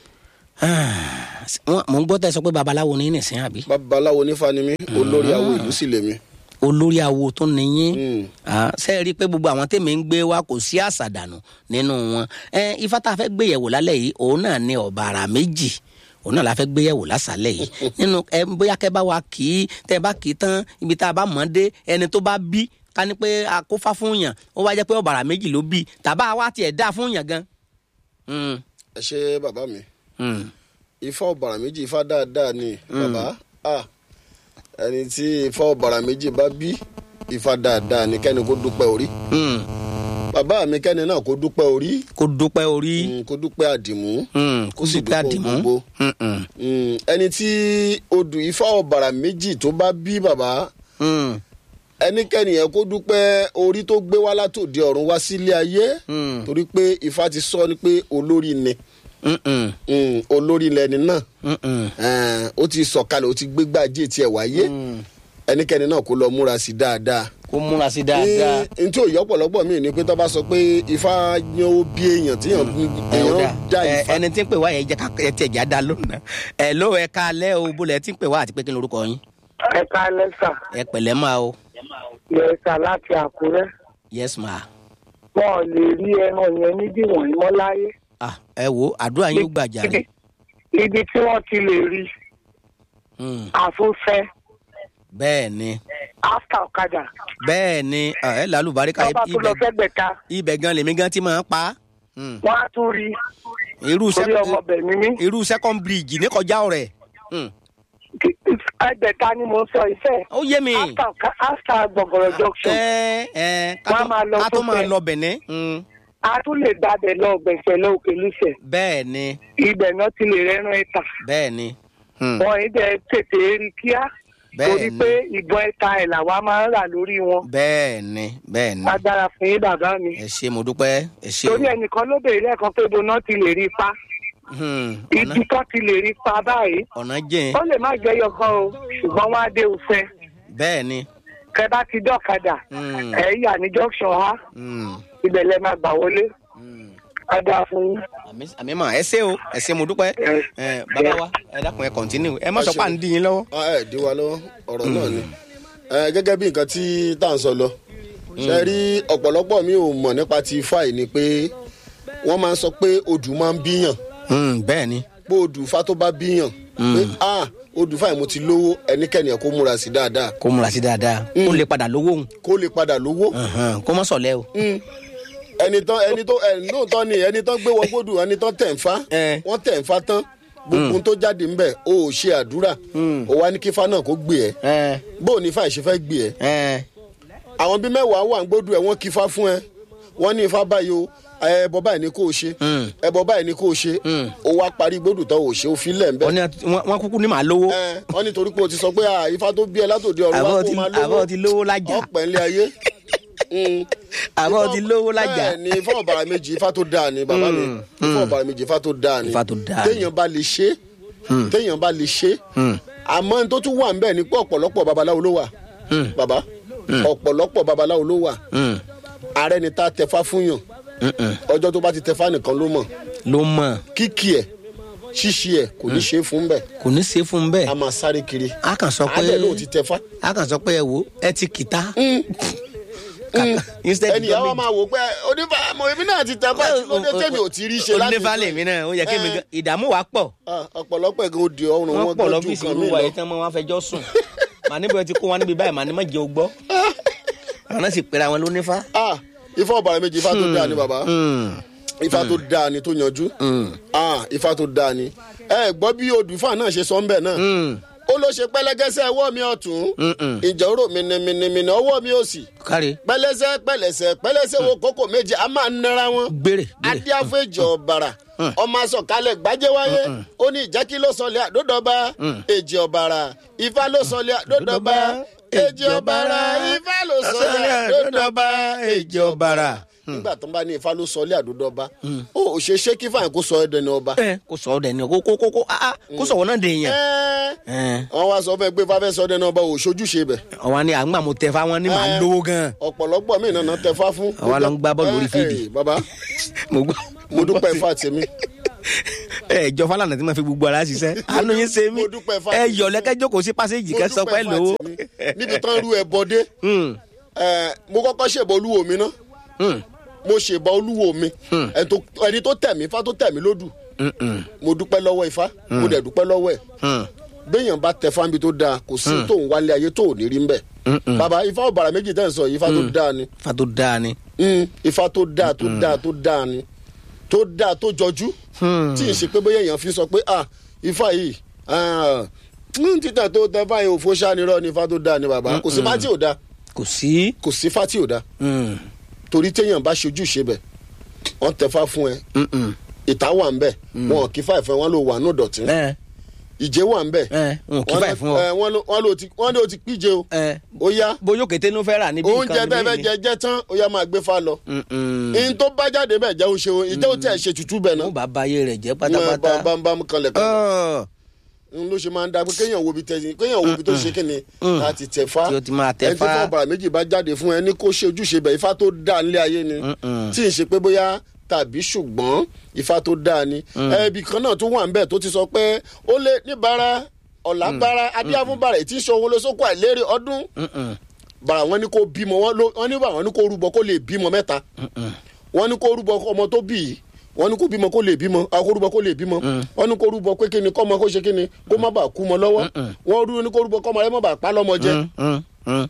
Wọ́n- mò ń gbọ́ tẹ́ sọ pé babaláwo ní nìsín àbí babaláwo nífa ni mí olórí awo ìlú sì lèmi. olórí awo tó níyín. Mm. ṣe é rí i pé gbogbo àwọn tèmi ń gbé wa kò sí àṣàdànù nínú wọn ẹ ifá tá a fẹ́ gbé yẹ̀wò lálẹ́ yìí òun náà ní ọ̀bàrà méjì òun náà la fẹ́ gbé yẹ̀wò lásàlẹ̀ yìí nínú ẹ bóyá kẹ́ bá wa kì í tẹ́ bá kì í tán ibi tá a bá mọ̀ ọ́ dé ẹni tó bá bí ká ní pé a kó fá fún yàn ó wá jẹ́ pé ọ̀bàrà méjì ló bí tàbá wa tiẹ̀ dá fún yàn gan. Mm, ẹ ṣe bàbá mi mm. ifá ọ̀bàrà méjì ifá dáadáa ni bàbá ah, ẹni tí ifá ọ̀bàrà méjì bá bí ifá dáadáa ni kẹ́ni kó dúpẹ́ orí Mm. bàbá mi kẹ́ni náà kó dúpẹ́ orí kó dúpẹ́ orí mm, kó dúpẹ́ àdìmú Mm, kó kó sì dúpẹ́ dúpẹ́ àdìmú. gbogbo. Mm, mm, Mm, ẹni tí odù ifá ọ̀bàrà méjì tó bá bí bàbá mm, ẹnikẹ́ni yẹn kó dúpẹ́ orí tó gbé wá látòdì ọ̀run wá sílé ayé Mm. torí pé ifá ti sọ ni pé olórí ni mm, mm, Mm, olórí lẹni náà mm, mm. Eh, ó ti sọ̀kalẹ̀ ó ti gbégbá ajé tiẹ̀ wáyé ẹnikẹ́ni náà kó lọ múra sí dáadáa. kó múra sí dáadáa. n tí ò yọ ọ̀pọ̀lọpọ̀ mi ni pé tó bá sọ pé ifá yan ó bí èèyàn tí èèyàn èèyàn dá ẹ ifá. ẹni tí ń pè wá yẹn jẹ ká ẹ tiẹ̀ já dá lónìí ẹ ló ẹ ká alẹ́ o bólẹ̀ tí ń pè wá àti pé kí ni orúkọ yín ẹ ká lẹ́sà ẹ pẹ̀lẹ́ máa o lẹ́sà láti àkúrẹ́ yes ma wọn ò lè rí ẹran yẹn níbí wọ̀nyí mọ́ láyé. ah ẹ wo àdúrà yín ó gbàjà rẹ ibi tí wọ́n ti lè rí Mm, àfúnfẹ́ bẹ́ẹ̀ ni áfà ọ̀kadà bẹ́ẹ̀ ni ah, ẹ lálùbáríkà tọ́ba tó lọ ibẹ̀ fẹ́gbẹ̀ta ibẹ̀ gan lèmi gan ti máa ń pa Mm, wọ́n á tún rí irú orí sẹ́kọ̀ ọmọbẹ̀ mímí. irú second bridge ní kọjá ọ̀rẹ́ Mm, ẹgbẹ̀ta ni mo sọ ìfẹ́ ó yé mi áfà gbọ̀ngọ̀rọ̀ junction ẹ ẹ ká Wọ́n á tó- máa lọ ká tó tó máa fẹ́. lọ bẹ̀nẹ́ Mm, a tún lè gbàbẹ̀ lọ gbẹ̀fẹ̀ lọ òkè lùsẹ̀ bẹ́ẹ̀ ni ibẹ̀ náà ti lè rẹ́rán ẹ̀ta bẹ́ẹ̀ ni Mm, wọn ì dẹ̀ tètè rí kíá bẹ́ẹ̀ torí ni pé ìbọn ẹ̀ta ẹ̀ làwa máa ń rà lórí wọn bẹ́ẹ̀ ni bẹ́ẹ̀ ni agbára fún yín bàbá mi ẹ ṣe mo dúpẹ́ ẹ ṣe o. torí ẹnìkan ló béèrè lẹ́ẹ̀kan pé ibo náà ti lè rí pa Hmm, ọ̀nà ibi tó ti lè rí pa báyìí ọ̀nà jìn ó lè má jẹ́ yọkan o ṣùgbọ́n wọ́n á dé òfẹ́ bẹ́ẹ̀ ni kẹ bá ti dọ́kadà Hmm. ẹ̀ yà ní junction ha Hmm, ibẹ̀ lẹ máa gbà wọlé hmm. agbára fún yín. Àmì- àmì mà ẹ ṣe o ẹ ṣe mo dúpẹ́ Yes. ẹ bàbá wa ẹ dákun ẹ kọ̀ntínú ẹ má Ẹ sọ ṣe pé à ń dín yín lọ́wọ́. Ah, ẹ dí wa lọ́wọ́ ọ̀rọ̀ náà ni Eh, gẹ́gẹ́ bí nǹkan tí tá à ń sọ lọ ṣe rí ọ̀pọ̀lọpọ̀ mi ò mọ̀ nípa ti ifá yìí ni pé wọ́n máa ń sọ pé odù máa ń bíyàn Hmm, bẹ́ẹ̀ ni pé odù ifá tó bá bíyàn pé ah odù ifá yìí mo ti lówó ẹnikẹ́ni ẹ̀ kó múra sí dáadáa kó múra sí dáadáa kó lè padà lówó òun kó lè padà lówó Ẹ̀hẹ̀n, kó mọ́ sọ̀lẹ́ o. Mm. ẹni tán ẹni tó ẹni lóòótọ́ ni ẹni tán gbé wọ gbódù ẹni tán tẹ̀ ń fa Eh. wọ́n tẹ̀ ń fa tán gbogbo ohun tó jáde ń bẹ̀ o ò ṣe àdúrà o wá ní kí fa náà kó gbé ẹ ẹ bó o ní fa ìṣe fẹ́ gbé ẹ ẹ àwọn bíi mẹ́wàá wà ń gbódù ẹ wọ́n kí fa fún ẹ wọ́n ní ifá báyìí o ẹbọ báyìí ni kò ṣe Mm. ẹbọ báyìí ni kò ṣe o wá parí gbódù tán o ṣe o fi lẹ̀ ń bẹ̀ wọ́n ní àti- wọ́n wọ́n kúkú ní màá lówó ẹ wọ́n ní torí pé o ti sọ pé ah, ifá tó bí ẹ látòdì ọ̀run wá àbọ̀ kó ti máa àbọ̀ ti lówó lájà ọ̀pẹ̀ ńlẹ̀ ayé. Mm àbọ̀ ti lówó lájà. bẹ́ẹ̀ ni ifá ọ̀bàrà méjì ifá tó dáa ni bàbá mi ifá ọ̀bàrà méjì ifá tó dáa ni Ifá tó dáa ni. téèyàn bá lè ṣe téèyàn bá lè ṣe àmọ́ n tó tún wà nbẹ̀ ni pé ọ̀pọ̀lọpọ̀ babaláwo ló wà bàbá ọ̀pọ̀lọpọ̀ babaláwo ló wà Hmm, ààrẹ ni tá a tẹfá fún yàn hmm, hmm. ọjọ́ tó bá ti tẹfá nìkan ló mọ̀ ló mọ̀ kíkì ẹ̀ ṣíṣe ẹ̀ kò ní ṣe é fún bẹ́ẹ̀ kò ní ṣe fún un a bẹ́ẹ̀ máa sáré kiri a kàn sọ pé àádẹ́ ló ti tẹfá a kàn sọ pé ẹ wo ẹ ti kìtá instead ẹnì yàrá máa wò pé onífà mo èmi náà ti tẹ báyìí lóde tèmi ò ti rí ṣe láti onífà lèmi náà ó yẹ kí mi Eh. gan ìdààmú wa pọ̀ Ah, ọ̀pọ̀lọpọ̀ ẹ̀gán òde ọrùn wọ́n wọn pọ̀ gan ju lọ́fíìsì nǹkan mi olúwa lọ. yìí tán mọ́ wọn fẹjọ́ sùn màá níbo ẹ ti kó wọn níbi báyìí màá ní má jẹ ogbọ́ àwọn náà sì pera wọn lónífà. Ah, ifá ọ̀bàrà méjì ifá tó dáa ni bàbá ifá tó dáa ni tó yanjú Ah, ifá tó dáa ni ẹ gbọ́ bí odù ifá náà ṣe sọ ń bẹ̀ náà ó ló ṣe pẹ́lẹ́gẹ́sẹ́ ọwọ́ mi ọ̀tún ìjà oró mìnìmìnìmìnì ọwọ́ mi òsì kárí pẹ́lẹ́sẹ́ pẹ́lẹ́sẹ́ pẹ́lẹ́sẹ́ wo kókò méje a máa ń nara wọn gbére gbére adíáfẹ́jọ ọ̀bàrà ọmọ asọ̀kalẹ̀ gbajẹ́wáyé ó ní ìjẹ́kí ló sọlẹ̀ àdódọ́ba èjì ọ̀bàrà ifá ló sọlẹ̀ àdódọ́ba èjì ọ̀bàrà ifá ló sọlẹ̀ àdódọ́ba èjì ọ̀bàrà. nígbà tó ń bá ní ifá ló sọlẹ̀ àdódọ́ba ó ò ṣe ṣé kí fáyín kó sọ ẹ́ dẹni ọba. ẹ kò sọ ọ dẹni kó kó kó kó ah, ah, kó sọ̀wọ́ náà dèèyàn Ẹ́, wọ́n wá sọ fẹ́ pé fáfẹ́ sọ dẹni ọba ò ṣojúṣe bẹ̀. ọwọ́ ni àgbà mo tẹ fáwọn ní màá Eh. lówó gan ọ̀pọ̀lọpọ̀ mí nàná tẹ fá fún. Àwa ló ń gbá bọ́ọ̀lù orí Ẹ, fíìdì. ẹ, bàbá mo gbọ́ mo dúpẹ́ fà tèmi. ẹ jọ fálànà tí ma fi gbogbo ara ṣiṣẹ́ àánú yín ṣe mí Mo dúpẹ́ fáwọn. ẹ yọ lẹ́kẹ́ jókòó sí pásíjì kẹ́ sọ pé Mo dúpẹ́ lówó. fà tèmi. níbi tán rú ẹ bọdé ẹ, mo kọ́kọ́ ṣèbọ̀ olúwo mi ná mo ṣèbọ̀ olúwo mi ẹni tó- ẹni tó tẹ̀ mí ifá tó tẹ̀ mí lódù mo dúpẹ́ lọ́wọ́ ifá mo dẹ̀ dúpẹ́ lọ́wọ́ ẹ̀ béèyàn bá tẹ fáńbi tó dáa kò sí tó ń wálé ayé tó ò ní rí ń bẹ̀ bàbá ifá ọ̀bàrà méjì tẹ̀ ń sọ yìí ifá tó dáa ni fa tó dáa ni. Mm, ifá tó dáa tó dáa tó dáa ni tó dáa tó jọjú tí ì ṣe pé bóyá èèyàn fi sọ pé ah ifá yìí ah, mm, títà tó tẹ fáyé òfò ṣánirọ ni ifá tó dáa ni bàbá kò sí fá tí ò dáa kò sí. kò sí fá tí ò dáa torí téèyàn bá ṣojú ṣe bẹ̀ wọ́n tẹ fá fún ẹ ìta wà ń bẹ̀ wọn kì í fà ìfẹ́ wọn ló wà ní dọ̀tí ẹ ìjẹ́ wà ń bẹ̀ ẹ n kì í fà fún ọ. wọ́n ló- wọ́n ló ti- wọ́n ló ti píje o ẹ ó yá bóyá kété ló fẹ́ rà níbi oúnjẹ tẹ́ fẹ́ níbí jẹ jẹ tán ó yá máa gbé fá lọ ni. ihun tó bá jáde bẹ́ẹ̀ jẹ́ oṣù ìjẹ́ ó tẹ̀ ṣe tutù bẹ̀ náà mo bá bayé rẹ̀ jẹ́ wọn bá pátápátá. bá ń bá mú kanlẹ̀ kan Ọ̀, n ló ṣe máa ń da pé kéèyàn wo bi tẹ kéèyàn wo bi tó ṣe kíni láti tẹ fá Tí ó ti máa tẹ ẹni tó fá. fọ bàrà méjì bá jáde fún ẹ ní kó ṣe ojúṣe bẹ̀ ifá tó dáa nílé ayé ni tí ì ṣe pé bóyá tàbí ṣùgbọ́n ifá tó dáa ni ẹbí kan náà tó wà ń bẹ̀ tó ti sọ pé ó lé níbàárà ọ̀làbàrà adíyàfúnbàrà ètí ìṣòwò lóṣòkò àìlérè ọdún bàrà wọn ní kó bímọ wọn ló- wọn ní bàrà wọn ní kó rúbọ kó lè bímọ mẹ́ta wọn ní kó rúbọ ọmọ tó bí yìí wọn ní kó bímọ kó lè bímọ a kó rúbọ kó lè bímọ wọn ní kó rúbọ pé kíni kọ́mọ kó ṣe kíni kó má bàa kú mọ lọ́wọ́ wọn rú ní kó rúbọ kọ́mọ rẹ má bàa pa lọ́mọ jẹ mm, mm.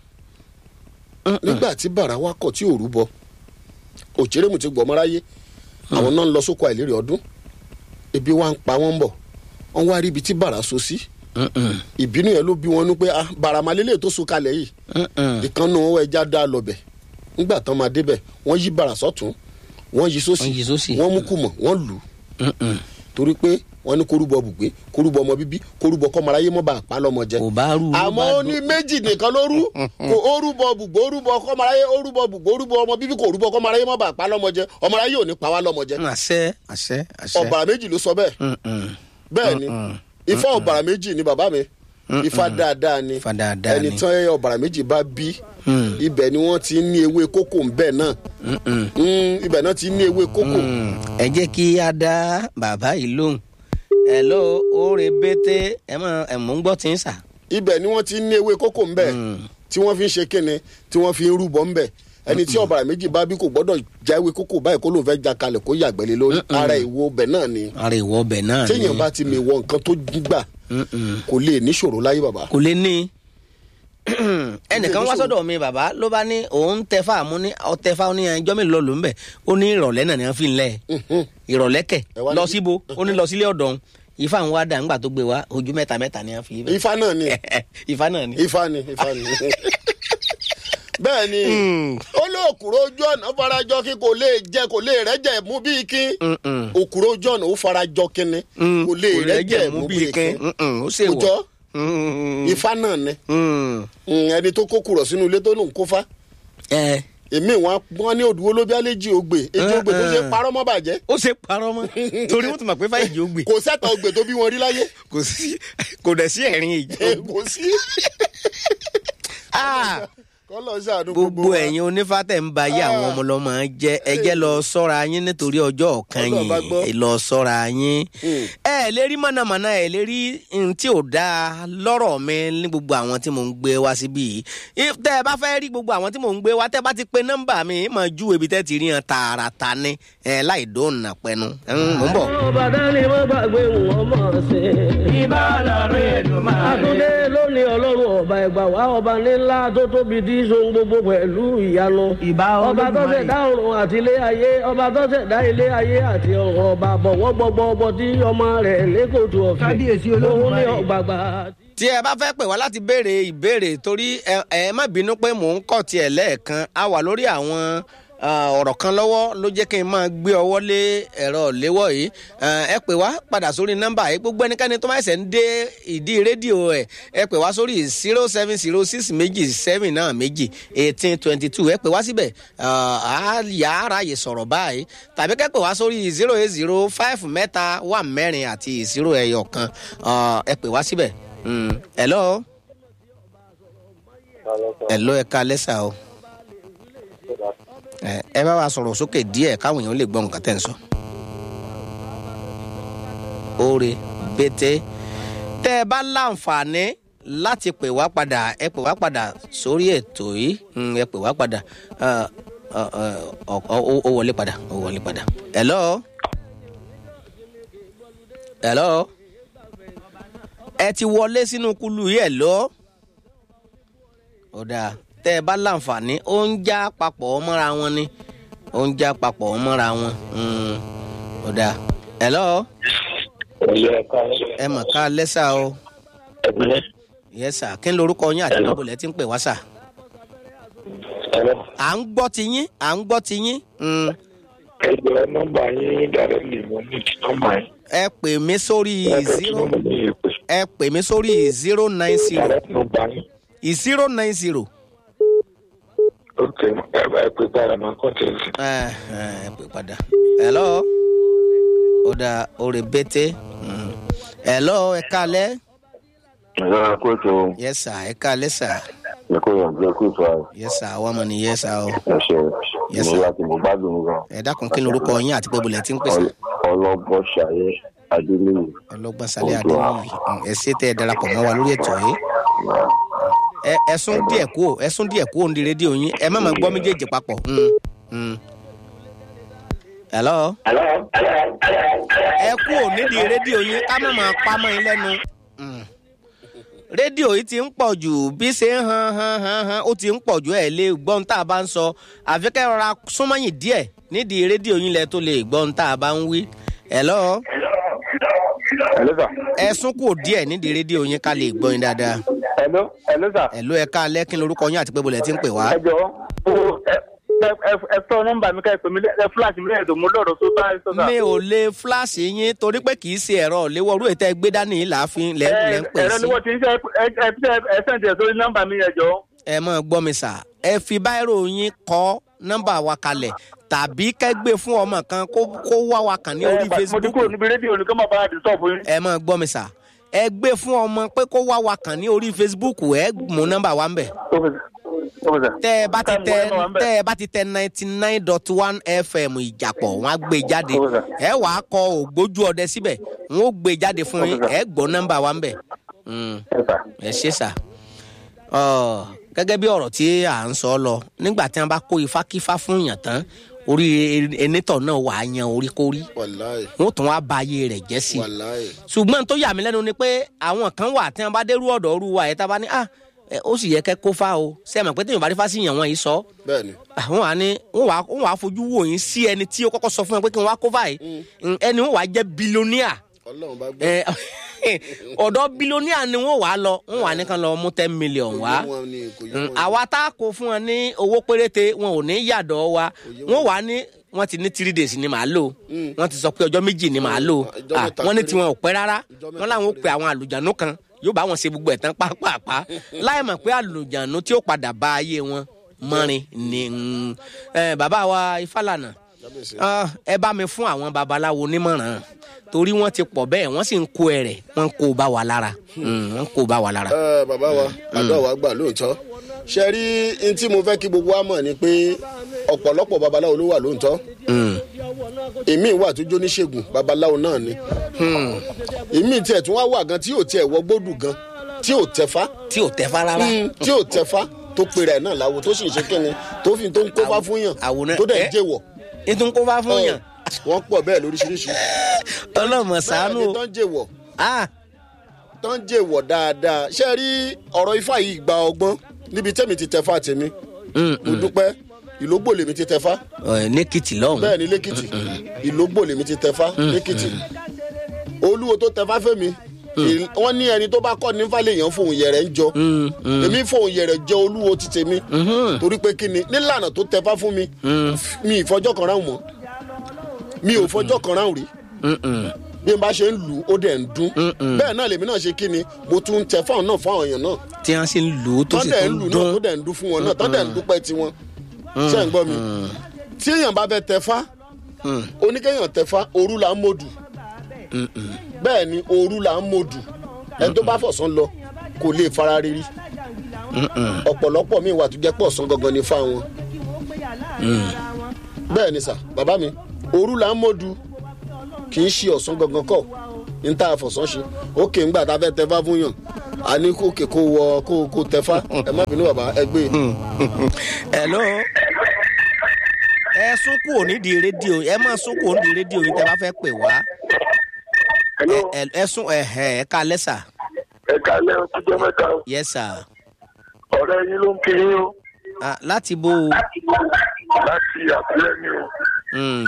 nígbà tí bàrà wa kọ̀ tí ò rúbọ òjèrèmù ti gbọmọ ráyé àwọn náà ń lọ sóko àìlérè ọdún ebi wa ń pa wọn bọ̀ wọn wá rí ibi tí bàrà so sí ìbínú yẹn ló bí wọn nú pé ah bàrà màlélẹ̀ tó so kalẹ̀ yìí ìkànnù wọn ẹja dá lọbẹ nígbà tán máa débẹ̀ wọ́n yí bàrà sọ́tún wọ́n yí sósì Wọ́n yí sósì. wọ́n mú kùmọ̀ wọ́n lù ú torí pé wọ́n ní korúbọ bùgbé korúbọ ọmọ bíbí korúbọ kọmọláyé mọ bá àpá lọmọ jẹ kò bá rú. àmọ́ ó ní méjì nìkan ló rú kò ó rúbọ bùgbé ó rúbọ kọmọláyé ó rúbọ bùgbé ó rúbọ ọmọ bíbí kò rúbọ kọmọláyé mọ bá àpá lọmọ jẹ ọmọláyé ò ní pa wá lọmọ jẹ àṣẹ àṣẹ àṣẹ. ọ̀bàrà méjì ló sọ bẹ́ẹ̀ Mm, mm. bẹ́ẹ̀ ni ifá ọ̀bàrà méjì ni bàbá mi ifá dáadáa ni Ifá dáadáa ẹni ni. tán ẹ ọ̀bàrà méjì bá bí ibẹ̀ ni wọ́n ti ní ewé kókò ńbẹ̀ náà Mm, ibẹ̀ náà ti ní ewé kókò ẹ jẹ́ kí a dá bàbá yìí lóhùn ẹ lọ oore bété ẹ mọ ẹ mọ ń gbọ́ tí ń sà. ibẹ̀ ni wọ́n ti ní ewé kókò ńbẹ̀ tí wọ́n fi ń ṣe kíni tí wọ́n fi ń rúbọ ńbẹ̀ ẹni tí ọ̀bàrà méjì bá bí kò gbọ́dọ̀ já ewé kókò báyìí kó lóun fẹ́ já kalẹ̀ kó yàgbẹ́lẹ́ lórí ara ìwo ọbẹ̀ náà ni ara ìwọ ọbẹ̀ náà ni téèyàn bá ti mi wọ nǹkan tó gbà kò lè níṣòro láyé bàbá kò lè ní. ẹnìkan wá sọ́dọ̀ mi bàbá ló bá ní òun tẹ fáàmù ní ọtẹ fáàmù ní ẹjọ́ mi lọ ló ń bẹ̀ ó ní ìrọ̀lẹ́ náà ni wọ́n fi ń lẹ̀ ìrọ̀lẹ́ kẹ̀ Ẹ wá lọ níbi- síbo ó ní lọ sílé ọ̀dọ̀ òun ifá ń wá dà ńgbà tó gbé wá ojú mẹ́ta mẹ́ta ni wọ́n fi bẹ̀ ifá náà ni ifá náà ni. ifá ni ifá ni bẹ́ẹ̀ ni ó lé òkúrò ojú ọ̀nà farajọ kí kò lè jẹ kò lè rẹ́jẹ̀ mú bíi kí òkúrò ojú ọ̀nà ó farajọ kínni kò lè rẹ́jẹ̀ mú bíi kí ó ṣe kò jọ wọ̀. ifá náà ni Mm, ẹni tó kó kúrọ̀ sínú ilé tó lòun kó fá ẹ èmi wọn wọn ní òdùwó ló bí àlejò ògbè èjì ògbè tó ṣe parọ́ mọ́ bàjẹ́ ó ṣe parọ́ mọ́ torí wọ́n ti mọ̀ pé fáyìí ó gbé kò sẹ́tọ̀ ògbè tó bí wọn rí láyé kò sí kò dẹ̀ sí ẹ̀rín ìjọ. kò sí Ah, kọ́lọ̀ ṣàánú gbogbo wa. ẹ̀yin onífàtẹ̀ ń ba ayé àwọn Ah. ọmọ ọlọ́mọ jẹ́ ẹ jẹ́ lọ sọ́ra yín nítorí ọjọ́ ọ̀kan Ọlọ́run bá gbọ́. yìí lọ sọ́ra yín. Hmm. ẹ ẹ lè rí mọ̀nàmọ́ná ẹ lè rí n tí ò dáa lọ́rọ̀ mi ní gbogbo àwọn tí mò ń gbé wá síbí yìí If- tẹ́ ẹ bá fẹ́ rí gbogbo àwọn tí mò ń gbé wá tẹ́ ẹ bá ti pe nọ́mbà mi mà ju ibi tẹ́ ti rí hàn tààràtà ni ẹ láì dóònà pẹnu Mm, mò ń bọ̀. ọba dání má gbàgbé wọn mọ̀ sí. ibà lọ́rùn èdùmáà àtúndé lónìí ọlọ́run ọba ẹ̀gbà wá ọba nílá tó tóbi tí í sohun gbogbo pẹ̀lú ìyanu. Ìbà ọba tó Olódùmarè. ṣẹ̀dá ọ̀run àti ilé ayé ọba tó ṣẹ̀dá ilé ayé àti ọ̀run ọba bọ̀wọ́ gbogbo ọbọ tí ọmọ rẹ̀ lẹ́kọ̀ọ́tù ọ̀fẹ́. Kábíyèsí òun ní Olódùmarè. ọ̀gbàgbà. tí ẹ bá fẹ́ pè wá láti béèrè ìbéèrè torí ẹ ẹ má bínú pé mò ń kọ̀ tiẹ̀ lẹ́ẹ̀kan a wà lórí àwọn ah, ọ̀rọ̀ kan lọ́wọ́ ló jẹ́ kí n máa gbé ọwọ́ lé ẹ̀rọ léwọ́ yìí Ah, ẹ pè wá padà sórí nọ́mbà yìí gbogbo ẹnikẹ́ni tó máa ṣẹ̀ ń dé ìdí rédíò ẹ̀ ẹ pè wá sórí zero seven zero six méjì seven náà méjì eighteen twenty two ẹ pè wá síbẹ̀ Ah, á yà á ráàyè sọ̀rọ̀ báyìí tàbí kẹ́ pè wá sórí zero eight zero five mẹ́ta wà mẹ́rin àti zero ẹyọ kan Ah, ẹ pè wá síbẹ̀. Mm. hello hello ẹ ká lẹ́sà o ẹ ẹ bá wa sọ̀rọ̀ sókè díẹ̀ káwọn èèyàn lè gbọ́ nǹkan tẹ̀ ń sọ. oore pété tẹ́ ẹ bá láǹfààní láti pè wá padà ẹ pè wá padà sórí ètò yìí Mm, ẹ pè wá padà Ah, ah, ah, ọ- ọ- ó wọlé padà ó wọlé padà. hello hello ẹ ti wọlé sínú kulu yìí ẹ lọ ó dáa tẹ́ ẹ bá láǹfààní ó ń já papọ̀ mọ́ra wọn ni ó ń já papọ̀ mọ́ra wọn Mm, ó dáa hello ẹ mọ̀ ká lẹ́sà o yẹ́sà kí ni lorúkọ yín àti níbo lẹ́ ti ń pè wá sà à ń gbọ́ ti yín à ń gbọ́ ti yín Mm, ẹgbẹ́ nọ́mbà yín dàrẹ́lì mo ní ti nọ́mbà yín. ẹ pè mí sórí zero ẹ pè mí sórí zero nine zero dàrẹ́lì nọ́mbà yín. zero nine zero. ok ẹ bá ẹ pè padà máa kọ́ tẹ̀sí. ẹ ẹ pè padà. hello ó dà orí bété. Mm. hello ẹ kálẹ́. ẹ kó tó yes sir ẹ kálẹ́ sir. ẹ kó yànjú ẹ kó tó ayé yes sir àwọn ọmọ ni yes sir o. ẹ ṣe Yes, sir. ìmúra tí mo gbádùn gan. ẹ dákun kí ni orúkọ yín àti pé bolẹ̀ ti ń pèsè. ọlọ́gbọ́n ṣayé adélèyí. ọlọ́gbọ́n sálẹ̀ adéwìyí ẹ ṣe tẹ́ ẹ darapọ̀ mọ́ wa lórí ètò yìí. ẹ ẹ sún díẹ̀ kú ẹ sún díẹ̀ kú òǹdí rédíò yín ẹ má máa gbọ́ méjèèjì papọ̀. Mm, mm. hello. ẹ kú ò nídìí rédíò yín ká má máa pa mọ́ yín lẹ́nu. Mm. rédíò yìí ti ń pọ̀ jù bí ṣe ń han han han han ó ti ń pọ̀ jù ẹ̀ lé gbọ́n tá a bá ń sọ àfi kẹ́ rọra súnmọ́yìn díẹ̀ nídìí rédíò yín lẹ tó lè gbọ́n tá a bá ń wí. hello hello sir. ẹ sún kù díẹ̀ nídìí rédíò yín ká lè gbọ́ yín dáadáa. hello hello sir. hello ẹ ká lẹ́kìn lórúkọ yín àti pé bolẹ̀ ti ń pè wá. ẹ jọ ẹ sọ nọ́mbà mi ká ẹ pè mí ẹ fúláṣí mi lẹ́yìn tó mo lọ́rọ̀ tó bá ẹ sọ sà. mi ò lè fúláṣì yín torí pé kì í ṣe ẹ̀rọ léwọ́rú ètò ẹgbẹ́ dání yìí láàfin lẹ́ ń pè ẹ̀rọ sí. ni wọ́n ti ń ṣe ẹ ẹ ẹ sẹ́ǹtì ẹ̀ sórí nọ́mbà mi yẹn jọ. ẹ mọ̀ gbọ́ mi sà ẹ fi báírò yín kọ́ nọ́mbà wa kalẹ̀ tàbí kẹ́gbẹ́ fún ọmọ kan kó kó wá wa kàn ní orí mo ti facebook kúrò níbi rédíò ní kí wọ́n bá a dìstọ́ọ̀bù yín. ẹ mọ̀ gbọ́ mi sà ẹ gbé fún ọmọ pé kó wá wa kàn ní orí facebook ẹ mú nọ́mbà wa ń bẹ̀ tẹ ẹ bá ti tẹ tẹ ẹ bá ti tẹ ninety nine dot one fm ìjàpọ̀ wọn á gbé jáde ẹ wàá kọ ògbójú ọdẹ síbẹ̀ wọn ó gbé jáde fún yín ẹ gbọ́ nọ́mbà wa ń bẹ̀ Mm, ẹ ṣe sà Ọ, gẹ́gẹ́ bí ọ̀rọ̀ tí à ń sọ lọ nígbà tí wọ́n bá kó ifá kífá fún yàn tán orí enítọ̀ náà wà á yan orí kórí wàláì wọn tún wá ba ayé rẹ̀ jẹ́ sí i wàláì ṣùgbọ́n tó yà mí lẹ́nu ni pé àwọn kan wà tí wọ́n bá dérú ọ̀dọ̀ ọ̀rú wa ẹ̀ tá a bá ní ah ẹ, ó sì yẹ kẹ́ kó fá o ṣé ẹ mọ̀ pé téèyàn bá rí fá sí yàn wọ́n yìí sọ bẹ́ẹ̀ ni àwọn wà ní wọ́n wà wọ́n wà fojú wò yín sí ẹni tí ó kọ́kọ́ sọ fún ẹ pé kí wọ́n wá kó fá yìí ẹni wọ́n wà jẹ́ bílíọ̀nìà ọlọ́run bá gbọ́ ẹ, ọ̀dọ̀ bílíọ̀nìà ni wọ́n wà á lọ wọ́n wà ní kan lọ mú ten million wá Kò yé wọn ni, kò yé Mm, wọn ni. àwa tá a kó fún wọn ní owó péréte wọn ò ní yàdọ̀ wa wọn wà ní wọn ti ní three days ni màá lò wọn ti sọ pé ọjọ́ méjì ni màá lò Ọjọ́ Ah, mẹ́ta wọn ní péré. tiwọn ò pẹ́ rárá Ọjọ́ mẹ́ta wọn làwọn ò péré. pe àwọn àlùjánu kan yóò bá wọn ṣe gbogbo ẹ̀ tán pápápá láì mọ̀ pé àlùjánu tí ó padà bá ayé wọn mọ́rin ni mm, eh, bàbá wa Ifálànà Kábíyèsí. Ah, ẹ bá mi fún àwọn babaláwo nímọ̀ràn torí wọ́n ti pọ̀ bẹ́ẹ̀ wọ́n sì ń kó ẹ̀rẹ̀ wọ́n ń kó bá wa lára Mm, wọ́n ń kó bá wa lára. Ẹ, bàbá wa àdó wa gbà lóòótọ́ ṣe rí n tí mo fẹ́ kí gbogbo wa mọ̀ ni pé ọ̀pọ̀lọpọ̀ babaláwo ló wà lóòótọ́ èmi wà tó jó níṣègùn babaláwo náà ni èmi tiẹ̀ tún wá wà gan tí yóò tiẹ̀ wọ gbódù gan tí yóò tẹ̀fá tí ò tẹ́ fara rárá. tí yóò tẹ̀fá tó pèrè ẹ̀ náà láwo tó sì ń ṣe kíni tó fi tó ń kófá fún yàn àwòrán- tó dẹ̀ ẹ? ń jẹ́wọ̀ ètò ń kó fá fún yàn wọ́n pọ̀ bẹ́ẹ̀ lóríṣiríṣi ọlọ́mọ sànú bẹ́ẹ̀ ni o tó ń jẹ́wọ̀ Ah, tó ń jẹ́wọ̀ dáadáa ṣe rí ọ̀rọ̀ ifá yìí gba ọgbọ́n níbi tẹ́mi ti tẹ̀fá tèmi mm, mo dúpẹ́ ìlógbò lèmi ti tẹ̀fá ọ̀, nẹ́kìtì lọ́hùn. bẹ́ẹ̀ ni lẹ́kìtì ìlógbò lèmi ti tẹ̀fá lẹ́kìtì olúwo tó tẹ̀fá fẹ́mi ì- wọ́n ní ẹni tó bá kọ́ ní fàlẹ́ èèyàn fòun yẹ̀rẹ̀ ń jọ èmi fòun yẹ̀rẹ̀ jẹ́ olúwo ti tèmi torí pé kí ni nílànà tó tẹ̀fá fún mi mi ìfọjọ́ kan ráhùn mọ́ mi ò fọjọ́ kan ráhùn rí bí n bá ṣe ń lù ú ó dẹ̀ ń dún bẹ́ẹ̀ náà lèmi náà ṣe kí ni mo tún ń tẹ fáwọn náà fáwọn èèyàn náà tí wọ́n sì ń lò ó tó sì tọ́dẹ̀ tó ń ń lù náà tó dún. dẹ̀ ń dún fún wọn náà tọ́dẹ̀ ń dúpẹ́ tiwọn ṣé ń gbọ́ mi tí èèyàn bá fẹ́ tẹ̀fá oníkéèyàn tẹ̀fá òru là ń mọ̀dù bẹ́ẹ̀ ni òru là ń mọ̀dù ẹni tó bá fọ̀sán lọ kò lè fara rírí ọ̀pọ̀lọpọ̀ mi wà tó jẹ́ pọ̀ sán gangan ní fáwọn bẹ́ẹ̀ ni sà bàbá mi òru là ń mọ̀dù kì í ṣe ọ̀sán gangan kọ̀ ní tá a fọ̀sán ṣe ókè ńgbà tá a fẹ́ tẹ̀fá fún yàn a ní kókè kó wọ kó kó tẹ̀fá ẹ má bínú bàbá ẹ gbé e. hello ẹ sún kúrò nídìí rédíò ẹ máa sún kúrò nídìí rédíò yìí tẹ bá fẹ́ pè wá Hello, ẹ ẹ sún ẹ ẹ ẹ ká lẹ́sà ẹ kálẹ̀ ọjọ́ mẹ́ta o. yes sir ọ̀rẹ́ yín ló ń kiri yín o Ah, láti bo láti àbúrẹ́ mi o. mm,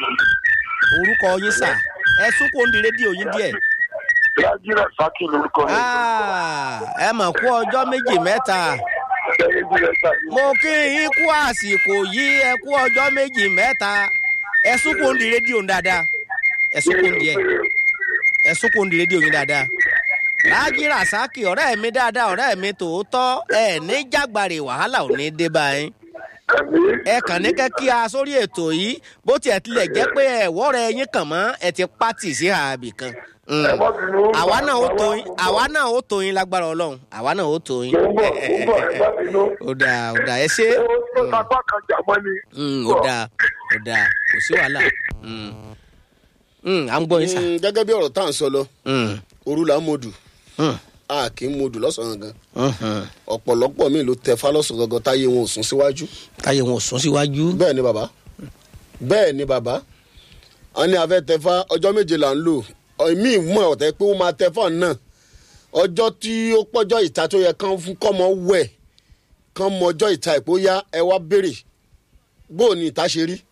orúkọ yín sà ẹ sún kúrò nídìí rédíò yín díẹ̀ Rájírà Sákì lórúkọ mi. Ah, ẹ mọ̀ kú ọjọ́ méjì mẹ́ta Lẹ́yìn bí ẹ ṣàyẹ̀wò. mo kí yín kú àsìkò yìí ẹ kú ọjọ́ méjì mẹ́ta ẹ sún kúrò nídìí rédíò yín dáadáa ẹ sún kúrò nídìí ẹ ẹ sún kúrò nídìí rédíò yín dáadáa Láàjì Ràsákì ọ̀rẹ́ mi dáadáa ọ̀rẹ́ mi tòótọ́ ẹ ní jágbárè wàhálà ò ní dé báyìí Ẹ̀mí. ẹ kàn ní kẹ́ kí a sórí ètò yìí bó tiẹ̀ tilẹ̀ jẹ́ pé ẹ̀wọ́ rẹ yín kàn mọ́ ẹ ti pátì sí ààbì kan. Mm. Ẹ má bínú. àwa náà ó tó yín àwa náà ó tó yín lágbára ọlọ́run àwa náà ó tó yín. Mo ń bọ̀, mo ń bọ̀, ẹ má bínú. ó dáa ó dáa ẹ ṣe Ó tó sapá kan jà mọ́ ni. Mm, ó dáa ó dáa kò sí wàhálà. Mm. Mm, à ń gbọ́ yín sà. Mm, gẹ́gẹ́ bí ọ̀rọ̀ tá à ń sọ lọ Mm, òru là ń mọ̀dù mm, a kì í mọ̀dù lọ́sàn-án gan mhm. ọ̀pọ̀lọpọ̀ mi ló tẹ̀fá lọ́sàn-án gangan táyé wọn ò sún síwájú táyé wọn ò sún síwájú. bẹ́ẹ̀ ni bàbá bẹ́ẹ̀ ni bàbá a ní afẹ́ tẹ̀fá ọjọ́ méje là ń lò mí mọ̀ ọ̀tẹ́ pé ó máa tẹ̀fá náà ọjọ́ tí ó pọ́jọ́ ìta tó yẹ kán fún kọ́mọ wẹ̀ kán mọ ọjọ́ ìta ìpóyá ẹ wá béèrè bó o ní ìta ṣe rí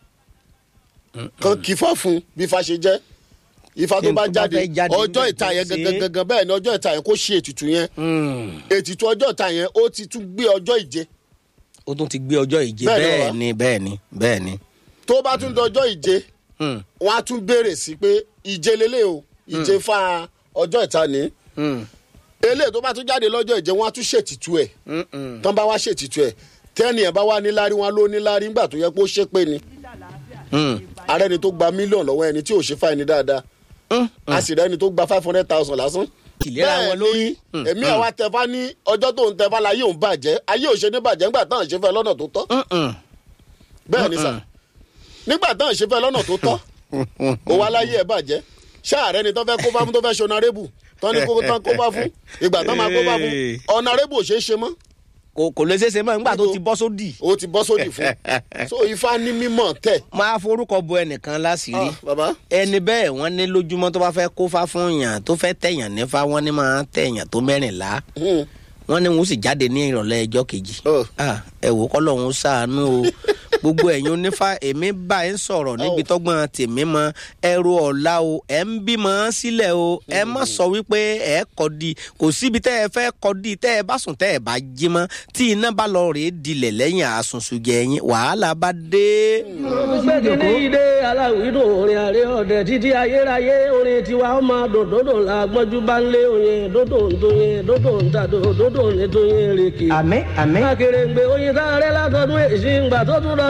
kán kí fá fún bí ifá ṣe jẹ́ ifá tó Tí n bá tó bá jáde fẹ́ jáde ọjọ́ níbẹ̀ ìta tó yẹn ṣe é. gangan gangan bẹ́ẹ̀ ni ọjọ́ ìta yẹn kó ṣe ètùtù yẹn Mm. ètùtù ọjọ́ ìta yẹn ó ti tún gbé ọjọ́ ìje ó tún ti gbé ọjọ́ ìje Bẹ́ẹ̀ ni bẹ́ẹ̀ bàbá. ni bẹ́ẹ̀ ni bẹ́ẹ̀ ni. tó bá tún dọjọ́ ìje Mm, wọn á tún béèrè sí pé ìje lélẹ̀ o ìje fa ọjọ́ ìta ní mm, eléyìí tó bá tún jáde lọ́jọ́ ìje wọn á tún ṣètìtú ẹ̀ mm, mm. tán bá wá ṣètìtú ẹ̀ tẹ́ni ẹ̀ bá wá níláárí wọn ló níláárí ńgbà tó yẹ pé ó ṣépè ni Mm, ààrẹ ni tó gba mílíọ̀nù lọ́wọ́ ẹni tí ò ṣe fáìní dáadáa mm, a sì rẹ́ni tó gba five hundred thousand lásán. ìlera wọn lórí. Mm, èmi àwa tẹfá ní ọjọ́ tó ń tẹfá láyé òun bàjẹ́ ayé ò ṣe ní bàjẹ́ ńgbà táwọn ṣe fẹ́ lọ́nà tó tọ́ mm, mm. bẹ́ẹ̀ ni sà nígbà táwọn ṣe fẹ́ lọ́nà tó tọ́ ó wá láyé ẹ̀ bàjẹ́ ṣáàrẹ́ ni tó fẹ́ kó bá fún tó fẹ́ ṣe ọ̀nàrẹ́bù tán ní kó tán kó bá fún ìgbà tán máa kó bá fún ọ̀nàrẹ́bù ò ṣeé ṣe mọ́ kò kò lè ṣeéṣe mọ́ nígbà tó ti bọ́ sódì. ó ti bọ́ sódì fún so ifá ní mímọ̀ tẹ̀. máa forúkọ bo ẹnìkan láṣìírí Ah, bàbá ẹni bẹ́ẹ̀ wọ́n ní lójúmọ́ tó bá fẹ́ kófá fún yàn tó fẹ́ tẹ̀yàn nífá wọ́n ní máa tẹ̀yàn tó mẹ́rìnlá Hmm. wọ́n ní wọ́n sì jáde ní ìrọ̀lẹ́ ẹjọ́ kejì. Oh. Ah, ẹ wò kọ́lọ́hún ṣàánú o gbogbo ẹ̀yin onífá èmi bá ẹ ń sọ̀rọ̀ níbi tọ́gbọ́n tèmi mọ ẹrù ọ̀la o ẹ̀ ń bímọ sílẹ̀ o ẹ má sọ wípé ẹ kọ́ di kò síbi tẹ́ ẹ fẹ́ kọ́ di tẹ́ ẹ bá sùn tẹ́ ẹ bá jí mọ́ tí iná bá lọ rèé dilẹ̀ lẹ́yìn àsùnsùjẹ yín wàhálà bá dé. gbẹ́gìnì ìdè aláwìdùn orin àrẹ ọ̀dẹ títí ayérayé orin tiwa ọmọ dòdòdò la gbọ́njú bá ń lé oyin dòdò ń tóyin dòdò ń tàdó dòdò ń tóyin rèké. àmín àmín. akérèǹgbè oyin tá a rẹ látọdún èsì ńgbà tó tún lọ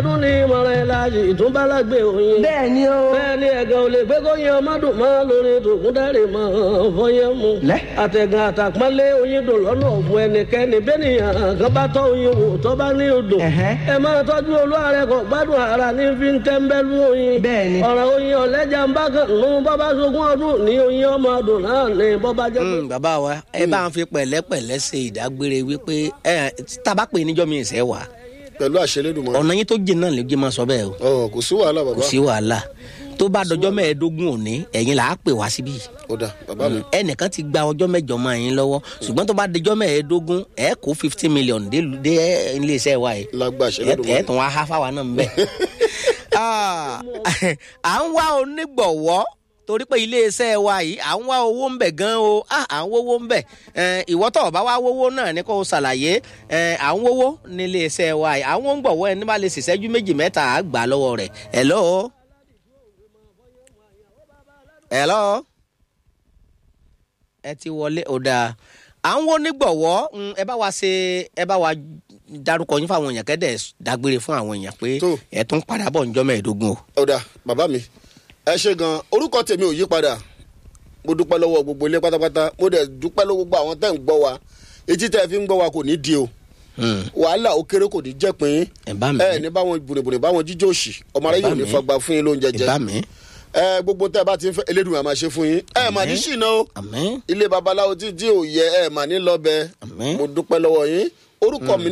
ọdún ní ìmọ̀ràn ẹ̀ láàyè ìtúnbálágbé oyin. bẹ́ẹ̀ ni o. bẹ́ẹ̀ ni ẹ̀gàn ò lè gbé kó yan ọmọdún mọ́ lórí tòkúndárì mọ́ fọyín mu. Lẹ́. àtẹ̀gàn àtàpọ́nlé oyin dùn lọ́nà ọ̀fun ẹnikẹ́ni bẹ́nìyàn kan bá tọ́ oyin wò tó bá ní odò. Ẹ̀hẹ́. ẹ máa tọ́jú olúwarẹ̀ kọ̀ gbádùn ara ní fi ń tẹ́ńbẹ́lú oyin. Bẹ́ẹ̀ ni. ọ̀rọ̀ oyin ọ̀lẹ́jà ń bá kan nù bọ́bá sogún ọdún ní oyin ọmọ ọdún náà ní bọ́bá jẹ́ pé Mm, bàbá wa ẹ bá ń fi pẹ̀lẹ́pẹ̀lẹ́ ṣe ìdágbére wípé ẹ tábà pé níjọ́ mi ìṣẹ́ wà pẹ̀lú àṣẹlédùmọ̀ ọ̀nà yín tó jìn náà lè jẹ́ máa sọ bẹ́ẹ̀ o ọ̀ kò sí wàhálà kò bàbá sí wàhálà tó bá dọjọ́ mẹ́ẹ̀ẹ́dógún òní ẹ̀yin là á pè wá síbí ó dà bàbá mi ẹnìkan ti gba ọjọ́ mẹ́jọ mọ́ ẹ̀yin lọ́wọ́ ṣùgbọ́n tó bá dọjọ́ mẹ́ẹ̀ẹ́dógún ẹ̀ kó fifty million dé dé iléeṣẹ́ wa yìí lágbà ẹ̀ àṣẹlédùmọ̀ ẹ̀ tún wá há fáwa náà ń bẹ̀. Ah, à ń wá onígbọ̀wọ́ torí pé iléeṣẹ́ wa yìí à ń wá owó ń bẹ̀ gan o Ah, à ń wówó ń bẹ̀ Eh, ìwọ tó o bá wá wówó náà ni kò ṣàlàyé Eh, à ń wówó ní iléeṣẹ́ wa yìí àwọn ń gbọ̀wọ́ ẹni bá lè ṣèṣẹ́jú méjì mẹ́ta à gbà lọ́wọ́ rẹ̀ hello. hello. ẹ ti wọlé ó dáa à ń wo nígbọ̀wọ́ mm, ẹ bá wa ṣe ẹ bá wa dárúkọ yín fáwọn èèyàn kẹ́dẹ̀ dágbére fún àwọn èèyàn pé Tó. ẹ tún padà bọ̀ níjọ́ mẹ́ẹ̀ẹ́dógún o. ó dà bàbá mi ẹ ṣe gan orúkọ tèmi ò yí padà mo dúpẹ́ lọ́wọ́ gbogbo ilé pátápátá mo dẹ̀ dúpẹ́ lọ́wọ́ gbogbo àwọn tẹ́ ń gbọ́ wa etí tẹ́ fi ń gbọ́ wa kò ní di o Mm, wàhálà ó kéré kò ní jẹ́ pín ẹ bá mi ẹ ní báwọn bùrìbùrì báwọn jíjó òṣì ọmọ aráyé ò ní mi. fagbá fún yín lóúnjẹ ẹ jẹ bá mi ẹ gbogbo tẹ́ bá ti ń fẹ́ elédùn àmà ṣe fún yín ẹ mà ní ṣìnà o àmín ilé babaláwo tí tí ò yẹ ẹ mà ní lọ bẹ Àmín. mo dúpẹ́ lọ́wọ́ yín orúkọ mi